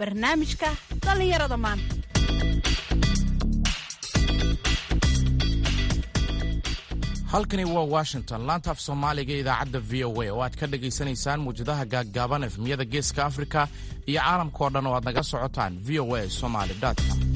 barnaamijka dhallinyarada maanta halkani waa washington laanta af soomaaliga idaacadda v o a oo aad ka dhagaysanaysaan muwjadaha gaaggaaban efmiyada geeska afrika iyo caalamkao dhan oo aad naga socotaan v o a somaly com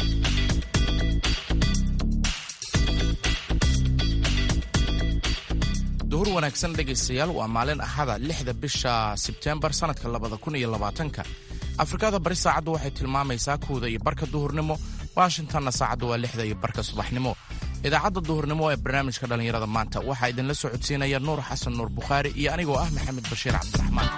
duhur wanaagsan dhegaystayaal waa maalin axada lixda bisha sebteembar sannadka labada kun iyo labaatanka afrikada bari saacaddu waxay tilmaamaysaa kuwda iyo barka duhurnimo washingtonna saacaddu waa lixda iyo barka subaxnimo idaacadda duhurnimo ee barnaamijka dhallinyarada maanta waxaa idinla socodsiinaya nuur xasan nuur bukhaari iyo anigoo ah maxamed bashiir cabdiraxmaan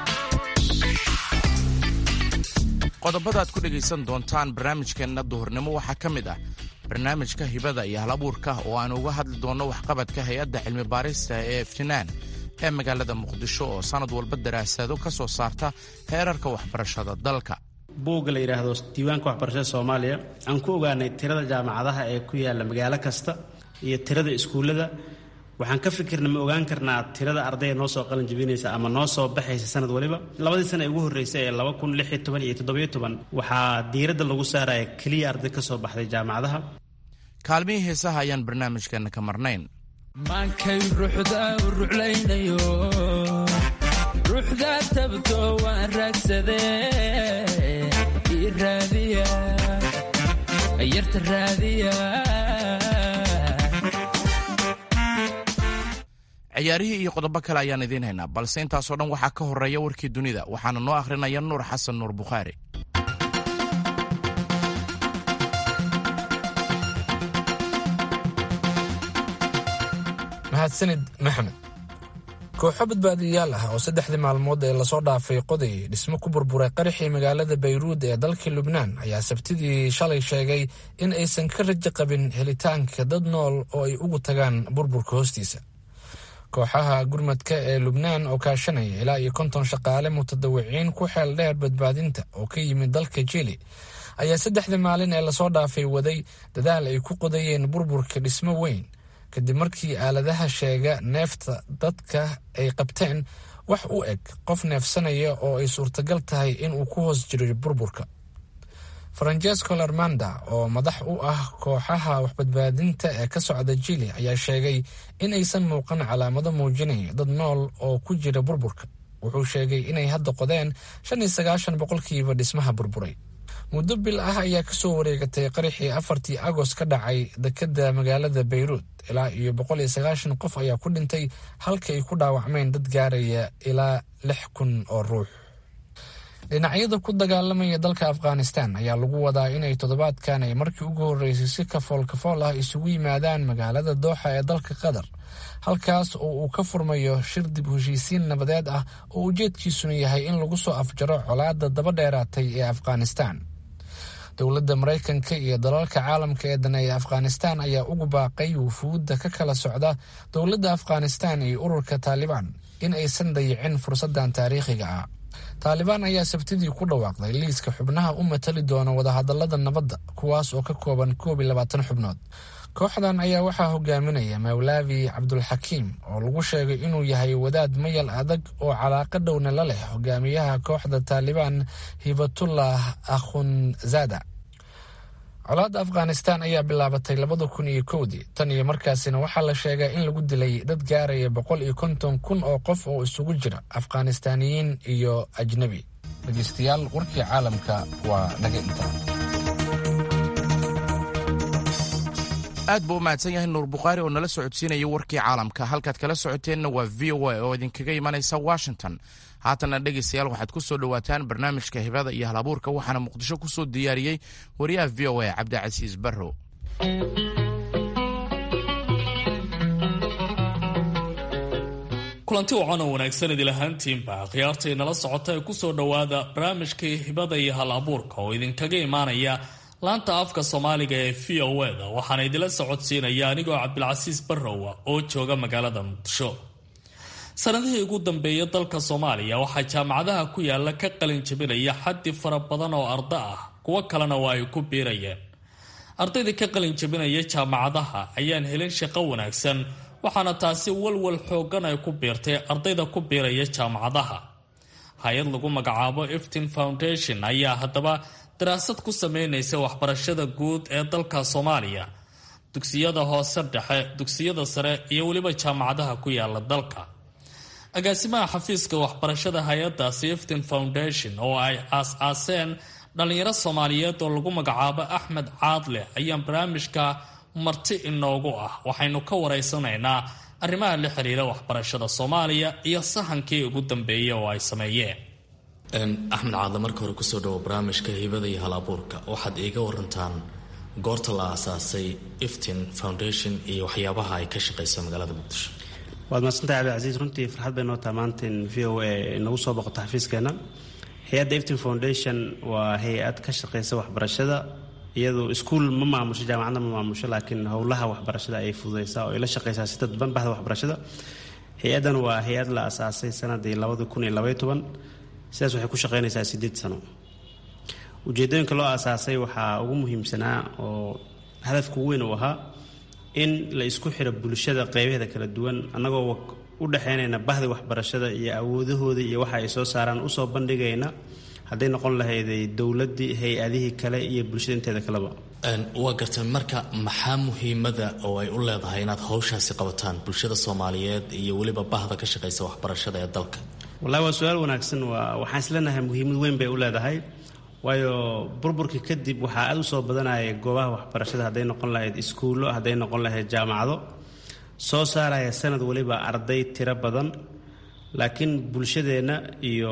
qodobada aad ku dhegaysan doontaan barnaamijkeenna duhurnimo waxaa ka mid ah barnaamijka hibada iyo hal abuurka oo aan uga hadli doonno waxqabadka hay-adda cilmi baarista ee iftinaan ee magaalada muqdisho oo sannad walba daraasado ka soo saarta heerarka waxbarashada dalka buugga la yidhaahdo diiwaanka waxbarashada soomaaliya aan ku ogaanay tirada jaamacadaha ee ku yaalla magaalo kasta iyo tirada iskuullada waxaan ka fikirna ma ogaan karnaa tirada ardayga noo soo qalin jabinaysa ama noo soo baxaysa sanad waliba labadii sana ee ugu horreysay ee laba kun lix iyo toban iyo toddobiyo toban waxaa diiradda lagu saaraya keliya arday ka soo baxday jaamacadaha kaalmihii heesaha ayaan barnaamijkeenna ka marnayn maankay ruuxda u ruclaynayo ruuxda tabto waan raagsadee ii raadiya yarta raadiya ciyaarihii iyo qodobo kale ayaan idiin haynaa balse intaasoo dhan waxaa ka horreeya warkii dunida waxaana noo akhrinaya nuur xasan nuur bukhaari mahadsanid maxamed kooxo badbaadiyayaal ah oo saddexdii maalmood ee lasoo dhaafay qoday dhismo ku burburay qaraxii magaalada bayruud ee dalka lubnaan ayaa sabtidii shalay sheegay in aysan ka rajo qabin helitaanka dad nool oo ay ugu tagaan burburka hoostiisa kooxaha gurmadka ee lubnaan oo kaashanaya ilaa iyo konton shaqaale mutadawiciin ku xeel dheer badbaadinta oo ka yimid dalka jili ayaa saddexdii maalin ee lasoo dhaafay waday dadaal ay ku qodayeen burburka dhismo weyn kadib markii aaladaha sheega neefta dadka ay qabteen wax u eg qof neefsanaya oo ay suurtagal tahay inuu ku hoos jiro burburka francesco larmanda oo madax u ah kooxaha waxbadbaadinta ee ka socda jili ayaa sheegay in aysan muuqan calaamado muujinaya dad nool oo ku jira burburka wuxuu sheegay inay hadda qodeen shan iyo sagaashan boqolkiiba dhismaha burburay muddo bil ah ayaa kasoo wareegatay qaraxii afartii agost ka dhacay dekada magaalada bayruud ilaa iyo boqol iyo sagaashan qof ayaa ku dhintay halka ay ku dhaawacmeen dad gaaraya ilaa lix kun oo ruux dhinacyada ku dagaalamaya dalka afghanistan ayaa lagu wadaa inay toddobaadkan ay markii ugu horreysay si kafool kafool ah isugu yimaadaan magaalada dooxa ee dalka qatar halkaas oo uu ka furmayo shir dib heshiisiin nabadeed ah oo ujeedkiisuna yahay in lagu soo afjaro colaadda daba dheeraatay ee afghanistan dowladda maraykanka iyo dalalka caalamka ee daneeya afghanistan ayaa ugu baaqay wufuudda ka kala socda dowladda afghanistan iyo ururka taalibaan in aysan dayicin fursaddan taariikhiga ah taalibaan ayaa sabtidii ku dhawaaqday liiska xubnaha u matali doona wadahadallada nabadda kuwaas oo ka kooban koob iyo labaatan xubnood kooxdan ayaa waxaa hogaaminaya mawlaavi cabdulxakiim oo lagu sheegay inuu yahay wadaad mayal adag oo calaaqa dhowna la leh hogaamiyaha kooxda taalibaan hibatullah akhunzada colaadda afghanistan ayaa bilaabatay labada kun iyo kowdii tan iyo markaasina waxaa la sheegaa in lagu dilay dad gaaraya boqol iyo konton kun oo qof oo isugu jira afghanistaaniyiin iyo ajnebi dhegeystayaal warkii caalamka waa naga intaa aad buu u mahadsan yahay nuur bukhaari oo nala socodsiinaya warkii caalamka halkaad kala socoteenna waa v o a oo idinkaga imanaysa washington haatanna dhegaystayaal waxaad ku soo dhowaataan barnaamijka hibada iyo halabuurka waxaana muqdisho ku soo diyaariyey wariyaha v o a cabdicasiis barrow kulanti wacan oo wanaagsan idil ahaantiinba khiyaartay nala socota ee kusoo dhowaada barnaamijkii hibada iyo hal abuurka oo idinkaga imaanaya laanta afka soomaaliga ee v o eda waxaana idila socodsiinaya anigoo cabdilcasiis barrowa oo jooga magaalada muqdisho sanadihii ugu dambeeya dalka soomaaliya waxaa jaamacadaha ku yaala ka qalin jabinaya xaddi fara badan oo arda ah kuwo kalena waa ay ku biirayeen ardaydii ka qalin jabinaya jaamacadaha ayaan helin shaqo wanaagsan waxaana taasi walwal xoogan ay ku biirtay ardayda ku biiraya jaamacadaha hay-ad lagu magacaabo eftin foundation ayaa haddaba daraasad ku sameynaysa waxbarashada guud ee dalka soomaaliya dugsiyada hoose dhexe dugsiyada sare iyo weliba jaamacadaha ku yaala dalka agaasimaha xafiiska waxbarashada hay-adda siftin foundation oo ay aas-aaseen dhallinyaro soomaaliyeed oo lagu magacaabo axmed caadle ayaa barnaamijka marti inoogu ah waxaynu ka wareysanaynaa arrimaha la xiriira waxbarashada soomaaliya iyo sahankii ugu dambeeyay oo ay sameeyeen axmed caadle marka hore kusoo dhawo barnaamijka hibada iyo hal abuurka waxaad iiga warantaan goorta la aasaasay iftin foundation iyo waxyaabaha ay ka shaqeyso magaalada muqdisho waad mahadsantahay cabdicasiis runtii farxad bay noo taha maanta in v o a inagu soo boqoto xafiiskeena hay-adda iftin foundation waa hay-ad ka shaqeysa waxbarashada iyadu iskuul ma maamusho jaamacadna ma maamusho laakiin howlaha waxbarashada ayay fududeysaa oo ay la shaqeysaa si dadban bahda waxbarashada hay-addan waa hay-ad la asaasay sanadii labadi kun iyo labaiy toban sidaas waxay ku shaqeynaysaa sideed sano ujeedooyinka loo aasaasay waxaa ugu muhiimsanaa oo hadafka ugu weyn uu ahaa in la isku xiro bulshada qeybaheeda kala duwan annagoo u dhexeynayna bahdi waxbarashada iyo awoodahooda iyo waxa ay soo saaraan usoo bandhigayna hadday noqon lahayday dowladdii hay-adihii kale iyo bulshada inteeda kaleba waa gartay marka maxaa muhiimada oo ay u leedahay inaad hawshaasi qabataan bulshada soomaaliyeed iyo weliba bahda ka shaqeysa waxbarashada ee dalka wallahi waa su-aal wanaagsan waa waxaan isleenahay muhiimad weyn bay u leedahay waayo burburkii kadib waxaa aada u soo badanaya goobaha waxbarashada hadday noqon lahayd iskuullo hadday noqon lahayd jaamacado soo saaraya sanad waliba arday tiro badan laakiin bulshadeenna iyo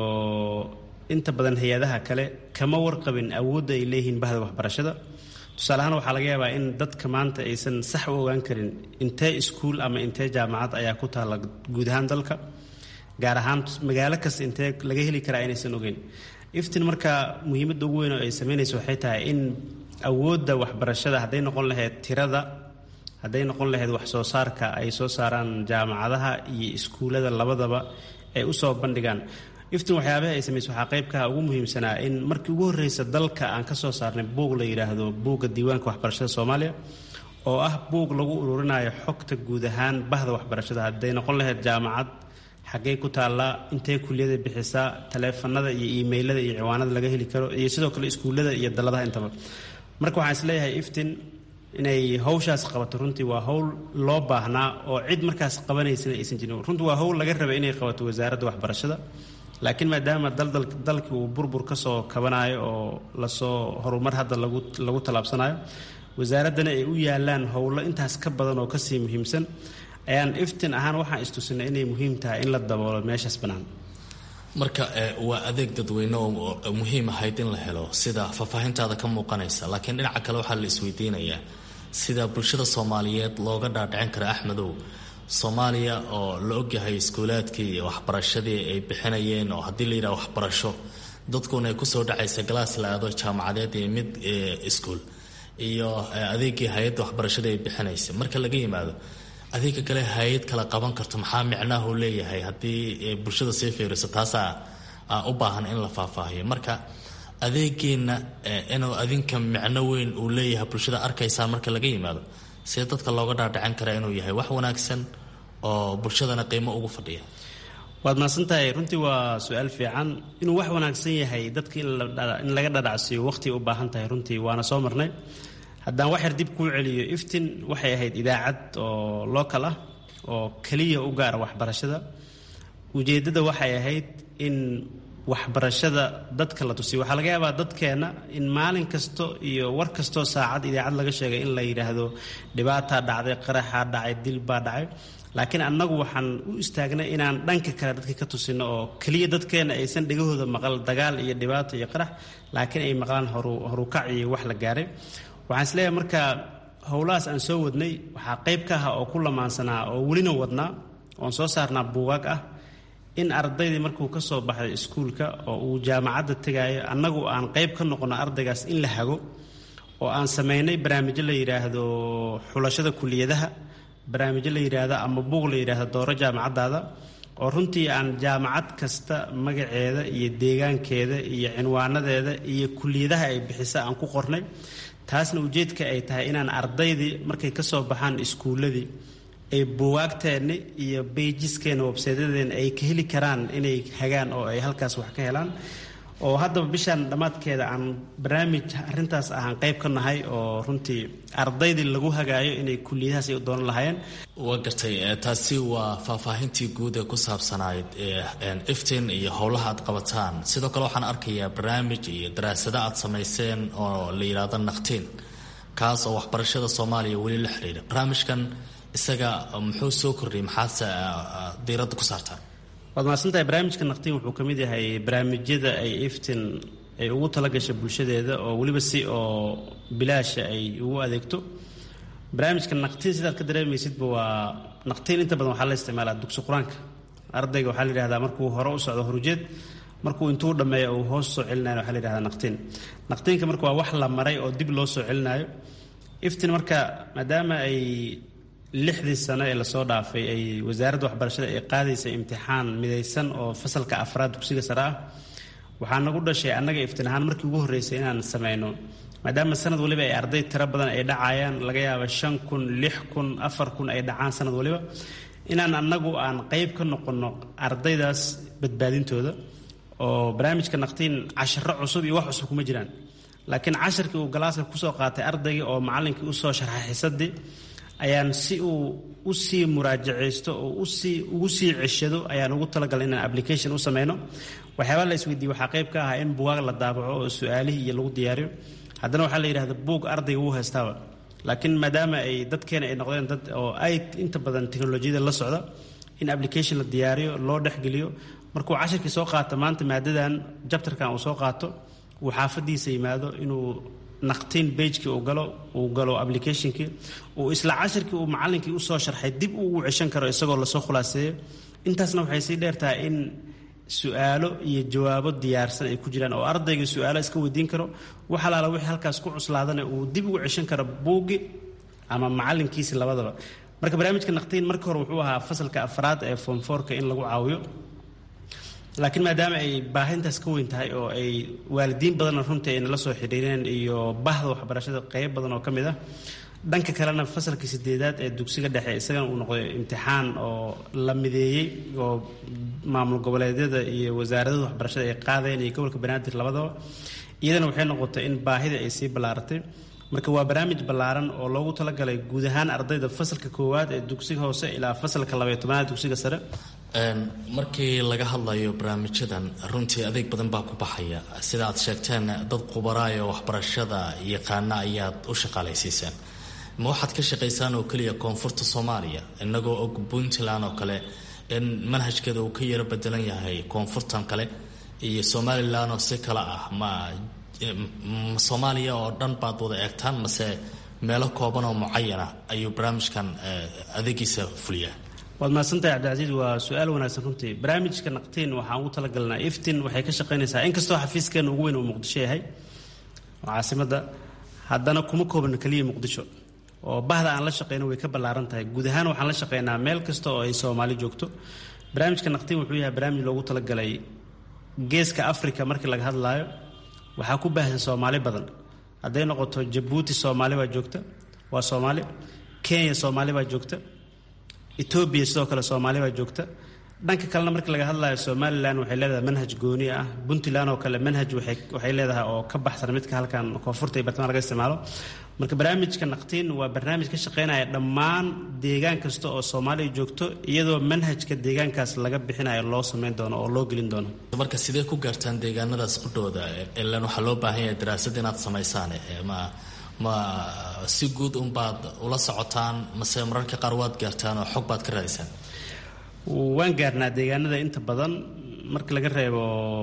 inta badan hay-adaha kale kama warqabin awoodda ay leeyihiin bahda waxbarashada tusaale ahaan waxaa laga yaabaa in dadka maanta aysan sax u ogaan karin intee iskuul ama intee jaamacad ayaa ku taalla guud ahaan dalka gaar ahaan magaalo kasta intee laga heli karaa inaysan ogeyn iftin marka muhiimadda ugu weyn oo ay sameynayso waxay tahay in awoodda waxbarashada hadday noqon lahayd tirada hadday noqon lahayd wax soo saarka ay soo saaraan jaamacadaha iyo iskuullada labadaba ay usoo bandhigaan iftin waxyaabaha ay samayso waxaa qaybkaha ugu muhiimsanaa in markii ugu horreysa dalka aan ka soo saarnay buug la yidhaahdo buugga diiwaanka waxbarashada soomaaliya oo ah buug lagu ururinayo xogta guud ahaan bahda waxbarashada hadday noqon lahayd jaamacad xaggey ku taallaa intee kuliyada bixisaa taleefanada iyo imailada iyo ciwaanada laga heli karo iyo sidoo kale iskuullada iyo daladaha intaba marka waxaan isleeyahay iftin inay hawshaas qabato runtii waa howl loo baahnaa oo cid markaas qabanaysana aysan jirin runtii waa howl laga rabay inay qabato wasaaradda waxbarashada laakiin maadaama dalkii uu burbur ka soo kabanayo oo lasoo horumar hadda lagu tallaabsanayo wasaaraddana ay u yaalaan howlo intaas ka badan oo kasii muhiimsan ayaan iftin ahaan waxaan istusinay inay muhiim tahay in la daboolo meeshaas bannaan marka waa adeeg dadweyne oo muhiim ahayd in la helo sida faahfaahintaada ka muuqanaysa laakiin dhinaca kale waxaa la isweydiinayaa sida bulshada soomaaliyeed looga dhaadhicin kara axmedow soomaaliya oo la ogyahay iskuulaadkii iyo waxbarashadii ay bixinayeen oo haddii la yidhaha waxbarasho dadkuna ay kusoo dhacaysa galaas la aado jaamacadeed iyo mid iskuul iyo adeegii hay-adda waxbarashada ay bixinaysa marka laga yimaado adeega kale hay-ad kala qaban karto maxaa micnahu leeyahay haddii bulshada sii fiiriso taasaa u baahan in la faahfaahiyo marka adeegeenna inuu adinka micno weyn uu leeyahay bulshada arkaysaan marka laga yimaado see dadka looga dhaadhicin karaa inuu yahay wax wanaagsan oo bulshadana qiimo ugu fadhiya waad mahadsantahay runtii waa su-aal fiican inuu wax wanaagsan yahay dadka in laga dhadhacsiiyo waqhti u baahan tahay runtii waana soo marnay haddaan wax yar dib kuu celiyo iftin waxay ahayd idaacad oo local ah oo keliya u gaara waxbarashada ujeeddada waxay ahayd in waxbarashada dadka la tusiyo waxaa laga yaabaa dadkeenna in maalin kasto iyo war kastoo saacad idaacad laga sheegay in la yidhaahdo dhibaataa dhacday qaraxaa dhacay dil baa dhacay laakiin annagu waxaan u istaagnay inaan dhanka kale dadka ka tusino oo keliya dadkeenna aysan dhegahooda maqal dagaal iyo dhibaato iyo qarax laakiin ay maqlaan horukac iyo wax la gaaray waxaan isleeyahay marka howlahaas aan soo wadnay waxaa qayb ka ah oo ku lamaansanaa oo welina wadnaa oon soo saarnaa buugaag ah in ardaydii markuu ka soo baxay iskuulka oo uu jaamacadda tegaayo annagu aan qayb ka noqono ardaygaas in la hago oo aan samaynay barnaamijyo la yidhaahdo xulashada kuliyadaha barnaamijyo la yidhaahdo ama buug la yidhaahdo dooro jaamacaddaada oo runtii aan jaamacad kasta magaceeda iyo deegaankeeda iyo cinwaanadeeda iyo kuliyadaha ay bixisa aan ku qornay taasna ujeedka ay tahay inaan ardaydii markay ka soo baxaan iskuulladii ay buwaagteenna iyo beijiskeena websaydadeena ay ka heli karaan inay hagaan oo ay halkaas wax ka helaan oo haddaba bishaan dhammaadkeeda aan barnaamij arintaas ahaan qayb ka nahay oo runtii ardaydii lagu hagaayo inay kuliyadahaas ay u doonan lahaayeen waa gartay taasi waa faahfaahintii guud ee ku saabsanayd iftin iyo howlaha aad qabataan sidoo kale waxaan arkayaa barnaamij iyo daraasado aad samayseen oo la yidhaahdo naqtiin kaas oo waxbarashada soomaaliya weli la xidhiidha barnaamijkan isaga muxuu soo kordhiyay maxaadse diiradda ku saartaan waad mahadsantahay barnaamijka naqtiin wuxuu ka mid yahay barnaamijyada ay iftin ay ugu talagashay bulshadeeda oo weliba si oo bilaasha ay ugu adeegto barnaamijka naqtiin sidaad ka dareemaysidba waa naqtiin inta badan waxaa la isticmaalaa dugsi qur-aanka ardayga waxaa la yidhahdaa markuu hore u socdo horujeed markuu intuu dhammeeyo uu hoos soo celinayo waxaa la yidhahdaa naqtiin naqtiinka marka waa wax la maray oo dib loo soo celinayo iftin marka maadaama ay lixdii sano ee lasoo dhaafay ay wasaaradda waxbarashada ay qaadaysay imtixaan midaysan oo fasalka afraad dugsiga sare ah waxaa nagu dhashay annaga iftin ahaan markii ugu horreysay inaan sameyno maadaama sanad waliba ay arday tiro badan ay dhacayaan laga yaaba shan kun lix kun afar kun ay dhacaan sanad waliba inaan annagu aan qayb ka noqonno ardaydaas badbaadintooda oo barnaamijka naqtiin casharo cusub iyo wax cusub kuma jiraan laakiin casharkii uu galaaska kusoo qaatay ardaygii oo macallinkii usoo sharxay xisadii ayaan si uu u sii muraajacaysto oo usii ugu sii ceshado ayaan ugu talagalay inaan application u sameyno waxyaabaa la isweydiiyey waxaa qayb ka ahaa in bugaag la daabaco oo su-aalihii iyo lagu diyaariyo haddana waxaa la yidhahda buug ardayga wuu haystaaba laakiin maadaama ay dadkeena ay noqdeen dad oo ay inta badan teknolojiyada la socda in application la diyaariyo loo dhexgeliyo markuu cashirkii soo qaato maanta maadadan jabtarkan uu soo qaato uu xaafadiisa yimaado inuu naqtiin bagekii uu galo uu galo applicationkii uu isla cashirkii uu macallinkii usoo sharxay dib uu ugu ceshan karo isagoo lasoo khulaaseeyo intaasna waxay sii dheertahay in su-aalo iyo jawaabo diyaarsan ay ku jiraan oo ardayga su-aalo iska weydiin karo wax alaala wixii halkaas ku cuslaadana uu dib ugu ceshan karo buuggi ama macallinkiisi labadaba marka barnaamijka naqtiin markii hore wuxuu ahaa fasalka afraad ee foomfoorka in lagu caawiyo laakiin maadaama ay baahintaas ka weyn tahay oo ay waalidiin badanna runtii ay nala soo xidhiireen iyo bahda waxbarashada qeyb badan oo ka mid ah dhanka kalena fasalkii sideedaad ee dugsiga dhexe isagana uu noqday imtixaan oo la mideeyey oo maamul goboleedyada iyo wasaaradada waxbarashada ay qaadeen iyo gobolka banaadir labadaba iyadana waxay noqotay in baahida ay sii ballaaratay marka waa barnaamij ballaaran oo loogu talagalay guud ahaan ardayda fasalka koowaad ee dugsiga hoose ilaa fasalka labaiyo tobanaad dugsiga sare markii laga hadlayo barnaamijyadan runtii adeeg badan baa ku baxaya sida aad sheegteen dad qubaraayo waxbarashada yaqaana ayaad u shaqaalaysiisaan ma waxaad ka shaqaysaan oo keliya koonfurta soomaaliya inagoo og puntland oo kale in manhajkeeda uu ka yaro bedelan yahay koonfurtan kale iyo somalilan oo si kale ah ma soomaaliya oo dhan baad wada eegtaan mase meelo kooban oo mucayana ayuu barnaamijkan adeegiisa fuliyaa waad mahadsantahay cabdicasiis waa su-aal wanaagsan runtii barnaamijka naqtiin waxaan ugu talagalnaa iftin waxay ka shaqaynaysaa inkastoo xafiiskeena ugu weyn uu muqdisho yahay oo caasimadda haddana kuma koobna keliya muqdisho oo bahda aan la shaqeyno way ka ballaaran tahay guud ahaan waxaan la shaqeynaa meel kasta oo ay soomaali joogto barnaamijka naqtiin wuxuu yahay barnaamij loogu talagalay geeska africa markii laga hadlaayo waxaa ku baahsan soomaali badan hadday noqoto jabuuti soomaali baa joogta waa soomaali kenya soomaali baa joogta etoobiya sidoo kale soomaali baa joogta dhanka kalena markii laga hadlayo somalilan waxay leedahay manhaj gooni ah puntland oo kale manhaj waxay leedahay oo ka baxsan midka halkan koonfurta iyo bartamaha laga isticmaalo marka barnaamijka naqtiin waa barnaamij ka shaqeynaya dhammaan deegaan kasta oo soomaaliya joogto iyadoo manhajka deegaankaas laga bixinayo loo sameyn doono oo loo gelin doono marka sidee ku gaartaan deegaanadaas qudhooda ilan waxaa loo baahan yahay daraasad inaad samaysaan ma ma si guud unbaad ula socotaan mase mararka qaar waad gaartaan oo xog baad ka raadisaan waan gaarnaa deegaanada inta badan marka laga reebo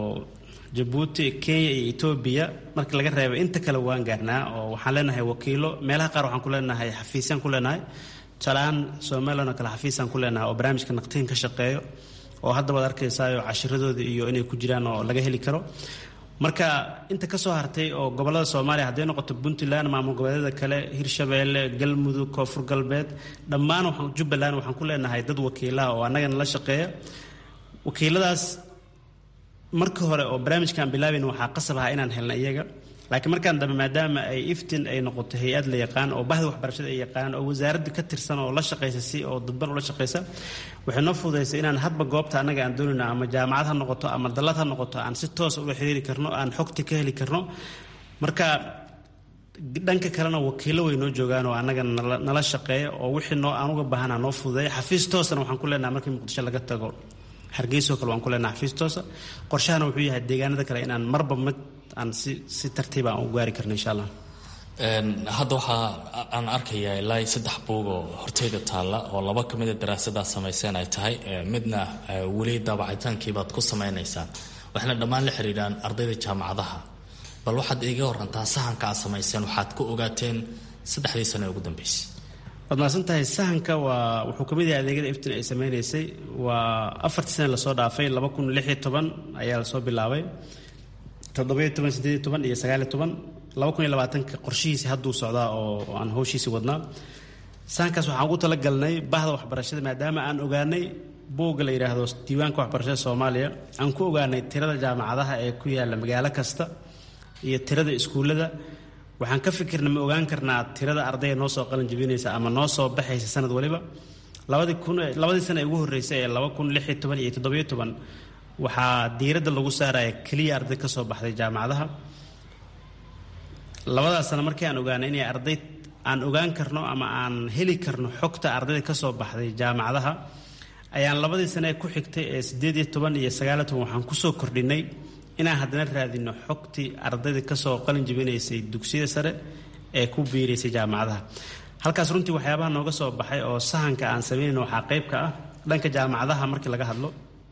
jabuuti kenya iyo etoobiya marka laga reebo inta kale waan gaarnaa oo waxaan leenahay wakiilo meelaha qaar waxaan ku leenahay xafiisyaan ku leenahay tusaaleahaan somalilan oo kale xafiisaan ku leenahay oo barnaamijka naqtiin ka shaqeeyo oo hadda waad arkaysaayoo cashiradooda iyo inay ku jiraan oo laga heli karo marka inta ka soo hartay oo gobolada soomaaliya hadday noqoto puntland maamul goboleedyada kale hirshabeelle galmudug koonfur galbeed dhammaan jubbaland waxaan ku leenahay dad wakiilaha oo annagana la shaqeeya wakiiladaas marka hore oo barnaamijkaan bilaabayn waxaa qasab ahaa inaan helna iyaga laakiin markaan dambe maadaama ay iftin ay noqoto hay-ad la yaqaan oo bahda waxbarashada ay yaqaanaan oo wasaaradda ka tirsan oo la shaqaysa si oo dadban ula shaqaysa waxay noo fududaysay inaan hadba goobta annaga aan doonayna ama jaamacad ha noqoto ama dallad ha noqoto aan si toosa ula xiriiri karno aan xogti ka heli karno marka dhanka kalena wakiilo way noo joogaan oo annaga nala shaqeeya oo wixii noo aan uga baahana noo fududeeya xafiis toosana waxaan ku leenaha markii muqdisho laga tago hargeysoo kale waan ku leenaha xafiis toosa qorshahana wuxuu yahay deegaanada kale inaan marba mid aan si si tartiiba aan u gaari karno insha allah hadda waxaa aan arkayaa ilaa saddex buug oo horteyda taalla oo laba ka mida daraasadaa samayseen ay tahay midna weli daabacitaankiibaad ku samaynaysaan waxayna dhammaan la xidhiidhaan ardayda jaamacadaha bal waxaad iiga warantaa sahanka aad samayseen waxaad ku ogaateen saddexdii sano ee ugu dambeysay waad mahadsan tahay sahanka waa wuxuu ka mid yahay adeegyada iftin ay sameynaysay waa afartii sana lasoo dhaafay laba kun lix iyo toban ayaa lasoo bilaabay toddobiyo toban sideed iyo toban iyo sagaaliyo toban laba kun iyo labaatanka qorshihiisi hadduu socdaa oo aan howshiisi wadnaa sahankaas waxaan ugu talagalnay bahda waxbarashada maadaama aan ogaanay buugga la yidhaahdo diiwaanka waxbarashada soomaaliya aan ku ogaanay tirada jaamacadaha ee ku yaalla magaalo kasta iyo tirada iskuullada waxaan ka fikirna ma ogaan karnaa tirada ardayga noo soo qalin jabinaysa ama noo soo baxaysa sanad waliba labadii kun labadii sana ee ugu horreysay ee laba kun lix iyo toban iyo toddobiyo toban waxaa diiradda lagu saaraya keliya arday ka soo baxday jaamacadaha labadaas sana markii aan ogaanay inay arday aan ogaan karno ama aan heli karno xogta ardayda ka soo baxday jaamacadaha ayaan labadii sane ee ku xigtay ee siddeed iyo toban iyo sagaaliyo toban waxaan kusoo kordhinay inaan haddana raadino xogtii ardayda kasoo qalin jabinaysay dugsiyada sare ee ku biiraysay jaamacadaha halkaas runtii waxyaabaha nooga soo baxay oo sahanka aan sameynayno waxaa qayb ka ah dhanka jaamacadaha markii laga hadlo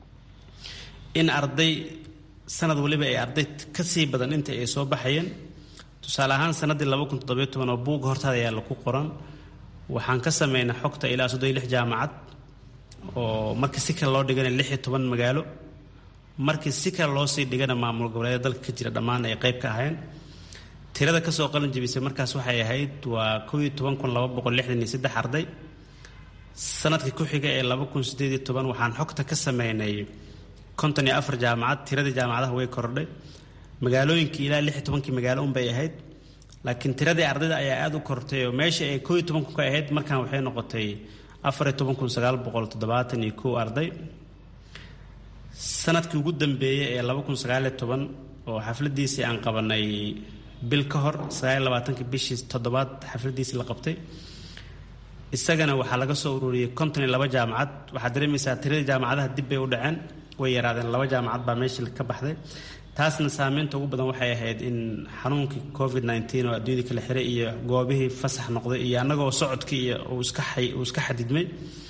in arday sanad waliba ay arday ka sii badan inta ay soo baxayeen tusaale ahaan sanadii laba kun toddobiyo toban oo buugga hortaada ayaa laku qoran waxaan ka sameynay xogta ilaa soddon iyo lix jaamacad oo marka si kale loo dhigana lix iyo toban magaalo markii si kale loo sii dhigana maamul goboleeda dalka ka jira dhammaan ay qayb ka ahayn tirada kasoo qalin jabisay markaas waxay ahayd waa kow iyo toban kun laba boqol lixdan iyo saddex arday sanadkii ku xiga ee laba kun sideed iyo toban waxaan xogta ka sameynay konton iyo afar jaamacad tiradii jaamacadaha way kordhay magaalooyinkii ilaa lix iyo tobankii magaalo unbay ahayd laakiin tiradii ardayda ayaa aada u kortay oo meesha ay kow iyo toban kun ka ahayd markaan waxay noqotay afar iyo toban kun sagaal boqol toddobaatan iyo kow arday sanadkii ugu dambeeyey ee laba kun sagaaliyo toban oo xafladiisii aan qabanay bil ka hor sagaaliyo labaatanki bishii toddobaad xafladiisii la qabtay isagana waxaa laga soo ururiyey konton iyo laba jaamacad waxaad dareemaysaa tiradii jaamacadaha dib bay u dhaceen way yaraadeen laba jaamacad baa meeshii ka baxday taasna saameynta ugu badan waxay ahayd in xanuunkii covid nneteen oo adduunyadii kala xiray iyo goobihii fasax noqday iyo annagoo socodkii iyo uu iska xadidmay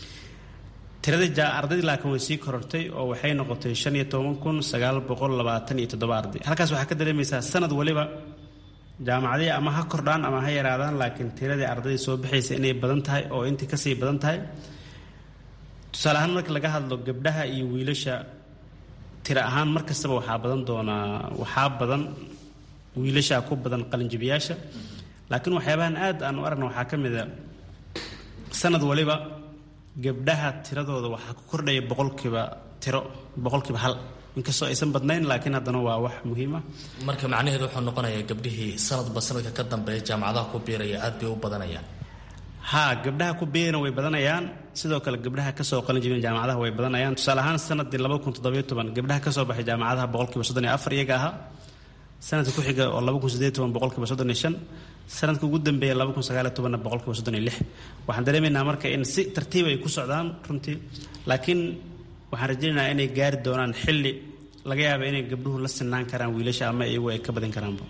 tiradii ardaydii laakiin way sii korortay oo waxay noqotay shan iyo toban kun sagaal boqol labaatan iyo toddoba arday halkaas waxaa ka dareemaysaa sanad waliba jaamacadihii ama ha kordhaan ama ha yaraadaan laakiin tiradii ardaydii soo baxaysa inay badan tahay oo intii kasii badan tahay tusaale ahaan marka laga hadlo gabdhaha iyo wiilasha tiro ahaan mar kastaba waxaa badan doonaa waxaa badan wiilasha ku badan qalinjibiyaasha laakiin waxyaabahan aad aan u aragna waxaa ka mid a sanad waliba gabdhaha tiradooda waxaa ku kordhaya boqolkiiba tiro boqolkiiba hal inkastoo aysan badnayn laakiin haddana waa wax muhiim ah marka macnaheedu wuxuu noqonayaa gabdhihii sanadba sanadka ka dambeeya jaamacadaha ku biiraya aad bay u badanayaan haa gabdhaha ku biirana way badanayaan sidoo kale gabdhaha kasoo qalin jabin jaamacadaha way badanayaan tusaale ahaan sanadii laba kun toddobiyo toban gabdhaha kasoo baxay jaamacadaha boqolkiiba soddon iyo afar iyaga ahaa sanadka ku xiga oo laba kun sideed toban boqolkiiba soddon iyo shan sanadka ugu dambeeya laba kun sagaaliyo tobanna boqolkiiba soddon iyo lix waxaan dareemaynaa marka in si tartiib ay ku socdaan runtii laakiin waxaan rajaynaynaa inay gaari doonaan xilli laga yaaba inay gabdhuhu la sinaan karaan wiilasha ama iyagu ay ka badin karaanba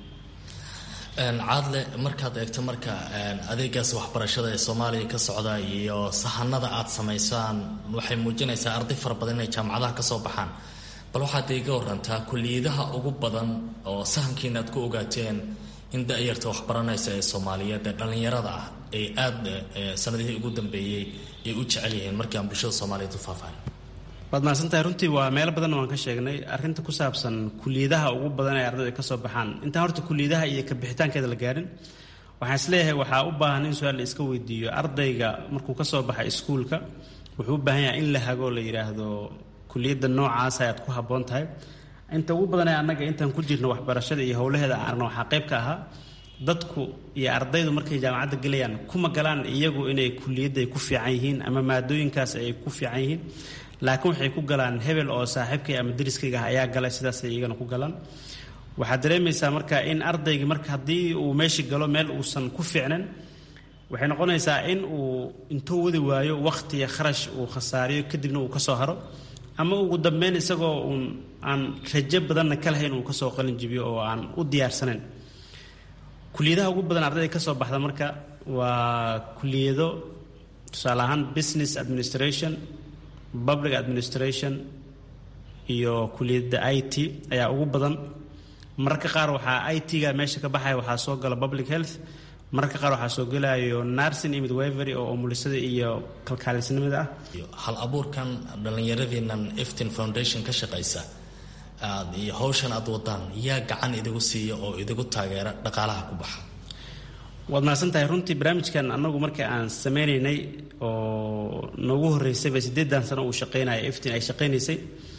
caadle markaad eegto marka adeegaas waxbarashada ee soomaaliya ka socda iyo sahanada aad samaysaan waxay muujinaysaa arday fara badan inay jaamacadaha kasoo baxaan bal waxaad iiga warantaa kuliyadaha ugu badan oo sahankiina aad ku ogaateen in da-yarta waxbaranaysa ee soomaaliyeed ee dhallinyarada ah ay aada sanadihii ugu dambeeyey ay u jecel yihiin markii aan bulshada soomaaliyeed u faafahay waad mahadsantahay runtii waa meelo badanna waan ka sheegnay arrinta ku saabsan kuliyadaha ugu badan ee ardayda ka soo baxaan intaan horta kuliyadaha iyo ka bixitaankeeda la gaarin waxaan isleeyahay waxaa u baahan in su-aal la iska weydiiyo ardayga markuu ka soo baxay iskuulka wuxuu u baahan yahay in la hago la yidhaahdo kuliyadda noocaasa aad ku habboon tahay inta ugu badanee annaga intaan ku jirno waxbarashada iyo howlaheeda aan aragno waxaa qayb ka ahaa dadku iyo ardaydu markay jaamacadda gelayaan kuma galaan iyagu inay kuliyadda ay ku fiican yihiin ama maadooyinkaas ay ku fiican yihiin laakiin waxay ku galaan hebel oo saaxiibkay ama dariskayga ah ayaa galay sidaasay iyagana ku galaan waxaad dareemaysaa marka in ardaygi marka haddii uu meeshii galo meel uusan ku fiicnan waxay noqonaysaa in uu intuu wadi waayo wakhti iyo kharash uu khasaariyo kadibna uu ka soo haro ama ugu dambeyn isagoo uun aan rajo badanna ka lahayn uu kasoo qalin jibiyo oo aan u diyaarsanayn kuliyadaha ugu badan ardayda ka soo baxda marka waa kuliyado tusaale ahaan business administration public administration iyo kuliyadda i t ayaa ugu badan mararka qaar waxaa i t-ga meesha ka baxaya waxaa soo gala public health mararka qaar waxaa soo gelayo nursing iyo midwivery oo umulisada iyo kalkaalisnimada ah hal abuurkan dhallinyaradiinan eftin foundation ka shaqaysa aad iyo hawshan aad wadaan yaa gacan idigu siiya oo idigu taageera dhaqaalaha ku baxa waad mahadsan tahay runtii barnaamijkan annagu markii aan sameynaynay oo noogu horreysayba siddeedan sano uu shaqaynaya eftin ay shaqaynaysay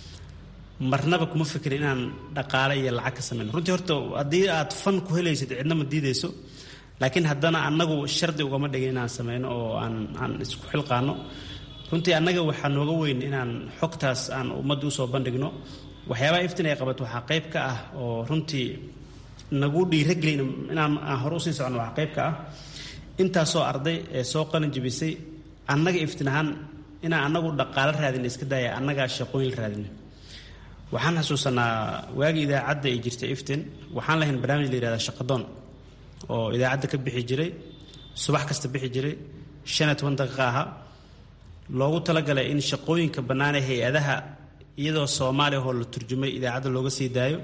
marnaba kuma fikirin inaan dhaqaale iyo lacag ka sameyno runtii horta haddii aad fan ku helaysid cidna ma diideyso laakiin haddana annagu shardi ugama dhigin inaan sameyno oo aan aan isku xilqaano runtii annaga waxaa nooga weyn inaan xogtaas aan ummadda usoo bandhigno waxyaabaha iftin ay qabato waxaa qayb ka ah oo runtii nagu dhiiragelin inaan aan hore usii socono waxaa qayb ka ah intaasoo arday ee soo qalin jibisay annaga iftin ahaan inaan annagu dhaqaalo raadina iska daaya annagaa shaqooyin raadina waxaan xasuusanaa waagii idaacadda ay jirtay iftin waxaan lahayn barnaamij la yihahda shaqadoon oo idaacadda ka bixi jiray subax kasta bixi jiray shan iyo toban daqiiqa ahaa loogu talagalay in shaqooyinka bannaan ee hay-adaha iyadoo soomaaliya oo la turjumay idaacadda looga sii daayo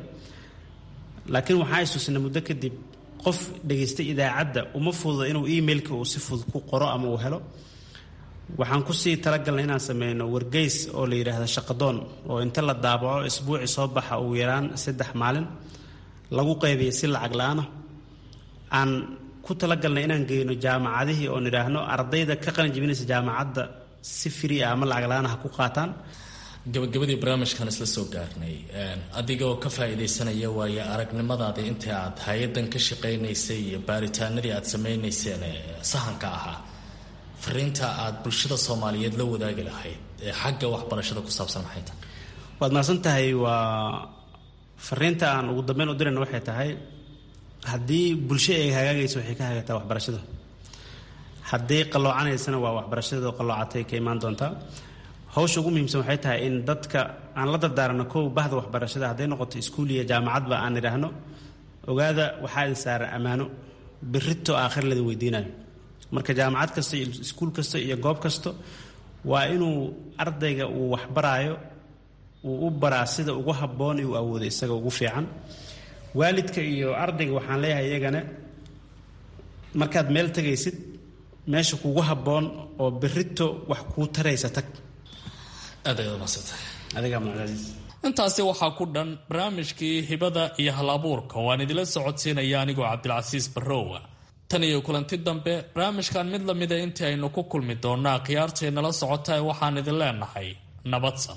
laakiin waxaan isuusnay muddo kadib qof dhegaystay idaacadda uma fududa inuu emailka uu si fudud ku qoro ama uu helo waxaan kusii talagalnay inaan sameyno wargeys oo la yidhaahdo shaqadoon oo inta la daabaco isbuuci soo baxa ugu yaraan saddex maalin lagu qaybiya si lacag la-aana aan ku talagalnay inaan geyno jaamacadihii oon idhaahno ardayda ka qalin jibinaysa jaamacadda si free ah ama lacag la-aan ha ku qaataan gabagabadii barnaamijkan isla soo gaarnay adigoo ka faa-iidaysanaya waaye aragnimadaadii intii aad hay-adan ka shaqaynaysay iyo baaritaanadii aad samaynayseen sahanka ahaa fariinta aad bulshada soomaaliyeed la wadaagi lahayd ee xagga waxbarashada ku saabsan maxay tahay waad mahadsan tahay waa fariinta aan ugu dambeyn u dirayna waxay tahay haddii bulsho ay hagaagayso waxay ka hagaagtaa waxbarashada haddii qalloocanaysana waa waxbarashada qalloocatay ka imaan doontaa hawsha ugu muhiimsan waxay tahay in dadka aan la dardaarano kow bahda waxbarashada hadday noqoto iskuul iyo jaamacadba aan idhaahno ogaada waxaa idin saaran ammaano birito aakhir ladin weydiinayo marka jaamacad kasta iyo iskuul kasta iyo goob kasta waa inuu ardayga uu waxbaraayo uu u baraa sida ugu habboon uu awoodo isaga ugu fiican waalidka iyo ardayga waxaan leeyahay iyagana markaad meel tegaysid meesha kugu habboon oo birito wax kuu taraysa tag aad ayaad umadsantay adigaa muctasiis intaasi waxaa ku dhan barnaamijkii hibada iyo hal abuurka oo aan idila socodsiinaya anigoo cabdilcasiis barrowa tan iyo kulanti dambe barnaamijkan mid lamida intii aynu ku kulmi doonaa khiyaartay nala socotae waxaan idin leenahay nabadsan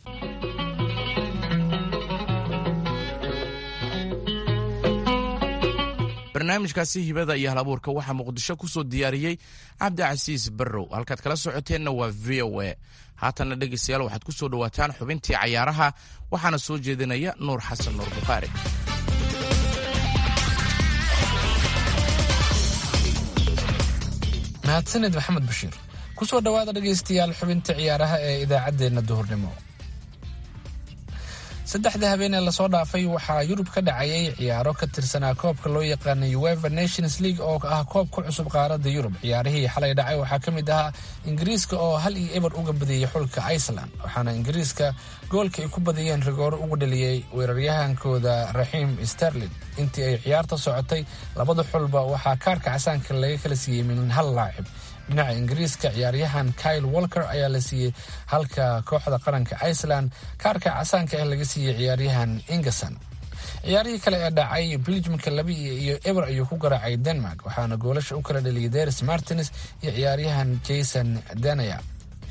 barnaamijkaasi hibada iyo halabuurka waxaa muqdisho ku soo diyaariyey cabdicasiis barrow halkaad kala socoteenna waa v o a haatanna dhegaystayaal waxaad ku soo dhowaataan xubintii cayaaraha waxaana soo jeedinaya nuur xasan nuur bukhaari mahadsaned maxamed bashiir ku soo dhowaada dhegaystayaal xubinta ciyaaraha ee idaacaddeenna duhurnimo saddexda habeenee lasoo dhaafay waxaa yurub ka dhacayay ciyaaro ka tirsanaa koobka loo yaqaana ueva nations league oo ah koob ku cusub qaaradda yurub ciyaarihii xalay dhacay waxaa ka mid ahaa ingiriiska oo hal iyo eber uga badiyey xulka iceland waxaana ingiriiska goolka ay ku badiyeen rigooro ugu dhaliyey weeraryahankooda raxiim sterlin intii ay ciyaarta socotay labada xulba waxaa kaarka casaanka laga kala siiyey min hal laacib dhinaca ingiriiska ciyaaryahan kyle walker ayaa la siiyey halka kooxda qaranka iceland kaarka casaanka ah laga siiyey ciyaaryahan ingerson ciyaarihii kale ee dhacay belgiumka laba iyo eber ayuu ku garaacay denmark waxaana goolasha u kala dhaliyay deris martins iyo ciyaaryahan jason danaya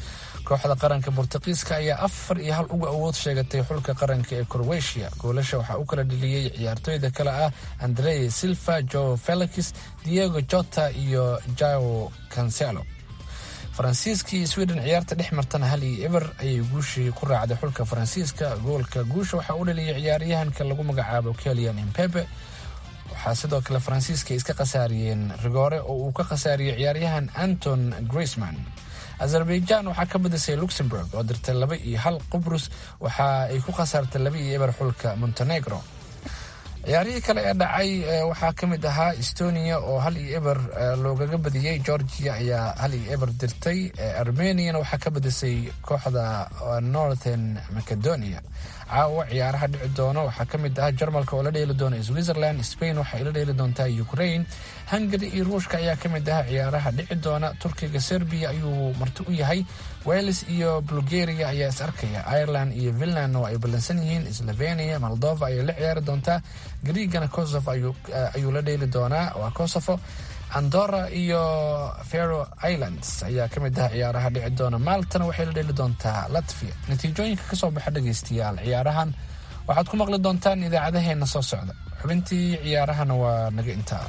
kooxda qaranka bortuqiiska ayaa afar iyo hal uga awood sheegatay xulka qaranka ee crowetiya goolasha waxaa u kala dheliyey ciyaartooyda kale ah andrey silva jo felix diego jota iyo jao cancelo faransiiska iyo sweden ciyaarta dhex martana hal iyo eber ayay guushii ku raacday xulka faransiiska goolka guusha waxaa u dhaliyay ciyaaryahanka lagu magacaabo kelian impepe waxaa sidoo kale faransiiska iska khasaariyeen rigoore oo uu ka khasaariyey ciyaaryahan anton griezman azerbaijan waxaa ka badisay luxemburg oo dirtay laba iyo hal qubrus waxa ay ku khasaartay laba iyo eber xulka montenegro ciyaarihii kale ee dhacay waxaa ka mid ahaa estonia oo hal iyo eber loogaga badiyey georgia ayaa hal iyo eber dirtay armeniana waxaa ka badisay kooxda northern macedonia caawa ciyaaraha dhici doono waxaa ka mid ah jarmalka oo la dheeli doona switzerland spain waxay la dheeli doontaa ukraine hungary iyo ruushka ayaa ka mid ah ciyaaraha dhici doona turkiga serbiya ayuu marti u yahay wales iyo bulgaria ayaa is arkaya ireland iyo finland oo ay ballansan yihiin slovenia moldova ayay la ciyaari doontaa griigana kosovo ayuu la dheeli doonaa waa kosovo andorra iyo fero islands ayaa ka mid ah ciyaaraha dhici doona maaltana waxay la dheeli doontaa latvia natiijooyinka kasoo baxa dhegaystayaal ciyaarahan waxaad ku maqli doontaan idaacadaheena soo socda xubintii ciyaarahana waa naga intaa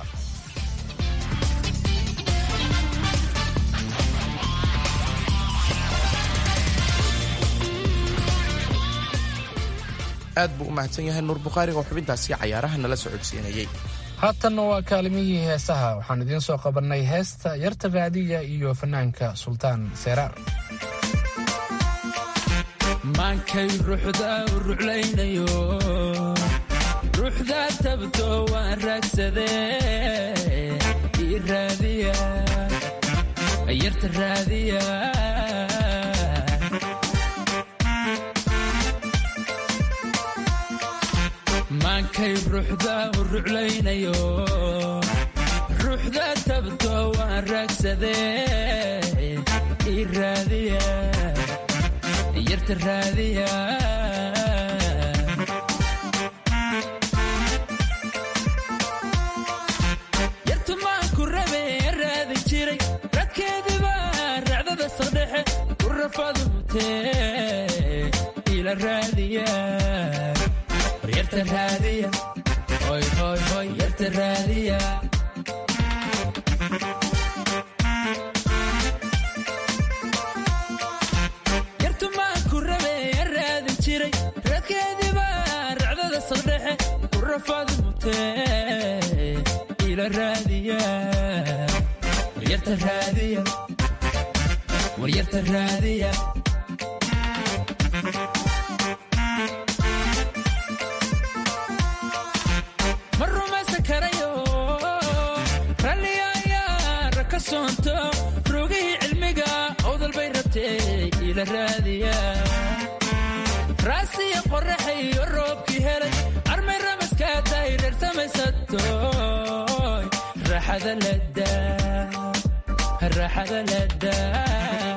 aad buu u mahadsan yahay nuur bukhaariga oo xubintaasi cayaaraha nala socodsiinayey haatanna waa kaalimihii heesaha waxaan idiin soo qabannay heesta yarta raadiya iyo fanaanka sultaan seeraar maankay ruuxda u ruclaynayo ruuxda tabto waan raagsadee ii raadiya yarta raadiya maankay ruuxda u ruclaynayo ruuxda tabto waan raagsadee ii raadiya yarta raadiya yartu maanku rabe raadi jiray radkeediba racdada sardhexe ku rafadu mutee ila raadiya yarta raadiya hoy hoy hoy yarta raadiya yartu maanku rabe raadin jiray radkeediba racdada saldhexe ku rafaadu mutee ila raadiya waryarta raadiya waryarta raadiya ma rumaysan karayo ralliga ayaa raka soonto rogihii cilmiga owdal bay rabtee ila raadiya raasiya qoraxayo roobkii helay armay ramaskaa tahay reer samaysatoy raaxada ladaa raaxada ladaa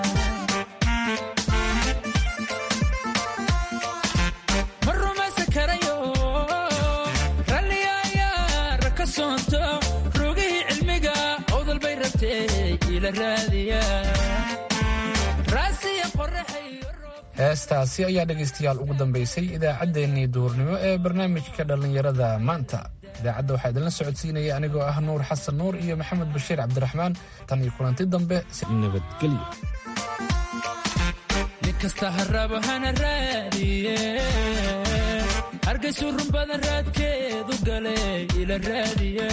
ma rumaysan karayo ralliga ayaa raka soonto rogihii cilmiga owdal bay rabtee ila raadiya raasiya qoraxayo heestaasi ayaa dhegaystayaal ugu dambaysay idaacaddeenii duhurnimo ee barnaamijka dhallinyarada maanta idaacadda waxaa idinla socodsiinaya anigoo ah nuur xasan nuur iyo maxamed bashiir cabdiraxmaan tan iyo kulanti dambe si nabadgelyo nin kasta harabo hana raadiye hargaysu run badan raadkeedu gale ila raadiya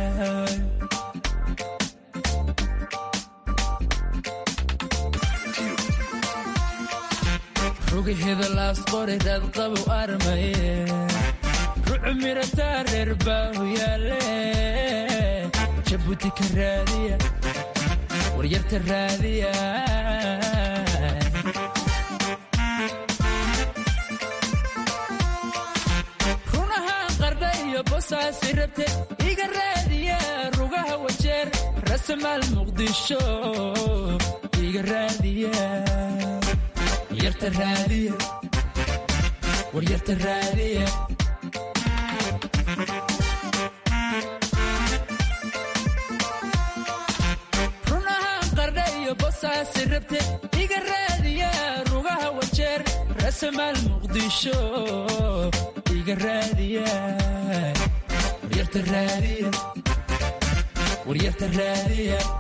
rugaheeda laasqori raadqabow armaye rucu mirataa reer baahu yaale jabuuti ka raadiya waryarta raadiya runahaan qardha iyo bosaasi rabte iga raadiya rugaha wajeer rasamaal muqdisho iga raadiya waryarta raadiya waryarta raadiya runahaan qardha iyo bos rasaasi rabte iga raadiya rugaha wajeer rasamaal muqdisho iga raadiya waryarta raadiya waryarta raadiya